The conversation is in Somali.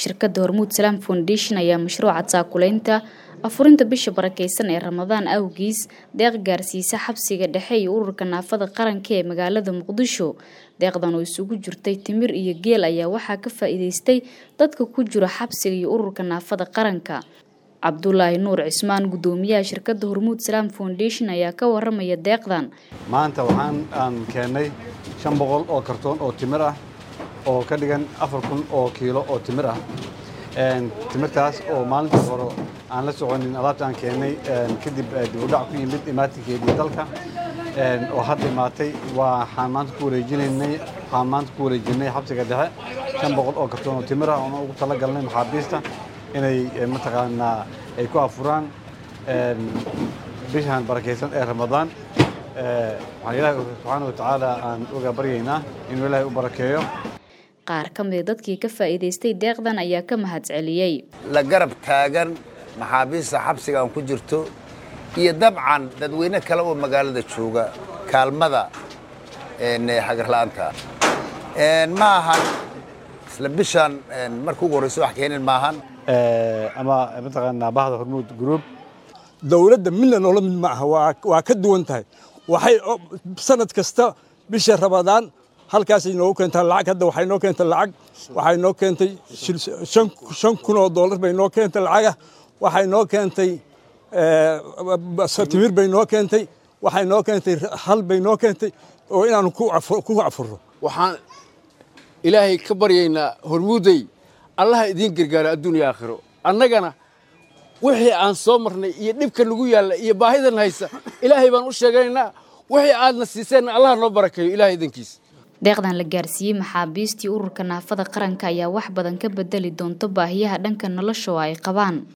shirkadda hormuud salaam foundation ayaa mashruuca taakulaynta afurinta bisha barakeysan ee ramadaan awgiis deeq gaarsiisa xabsiga dhexe iyo ururka naafada qaranka ee magaalada muqdisho deeqdan oo isugu jirtay timir iyo geel ayaa waxaa ka faa'iideystay dadka ku jira xabsiga iyo ururka naafada qaranka cabdulaahi nuur cismaan guddoomiyaha shirkadda hormuud salaam foundation ayaa ka waramaya deeqdan maanta waxaan aan keennay shan boqol oo kartoon oo timir ah oo ka dhigan afar kun oo kiilo oo timir ah timirtaas oo maalintii hore aan la soconin alaabta aan keennay kadib dibudhac ku yimid imaatinkeedii dalka oo hadda imaatay waxaan maanta ku wareejinaynay waxaan maanta ku wareejinay xabsiga dhexe shan boqol oo kartoon oo timir ah oona ugu talagalnay maxaabiista inay mataqaanaa ay ku afuraan bishan barakaysan ee ramadaan waxaan ilaahay subxaana wa tacaala aan uga baryaynaa inuu ilaahay u barakeeyo qaar ka mida dadkii ka faa'iidaystay deeqdan ayaa ka mahadceliyey la garab taagan maxaabiista xabsiga aan ku jirto iyo dabcan dadweyne kale oo magaalada jooga kaalmada xagarla'aanta ma ahan isla bishan marka ugu horreyso wax keenin maahan ama mataqaanaa bahda hormuud group dowladda midna noola mid ma aha waa ka duwan tahay waxay sanad kasta bisha ramadaan halkaasay noogu keentaa lacag hadda waxay noo keentay lacag waxay noo keentay shan kun oo dollar bay noo keentay lacagah waxay noo keentay timir bay noo keentay waxay noo keentay hal bay noo keentay oo inaanu ku cafurro waxaan ilaahay ka baryaynaa hormuuday allaha idiin gargaaro adduuniya aakhiro annagana wixii aan soo marnay iyo dhibka nagu yaalla iyo baahidan haysa ilaahay baan u sheeganaynaa wixii aadna siiseenna allaha noo barakeeyo ilahay idankiis deeqdan la gaarsiiyey maxaabiistii ururka naafada qaranka ayaa wax badan ka bedeli doonto baahiyaha dhanka nolosha oo ay qabaan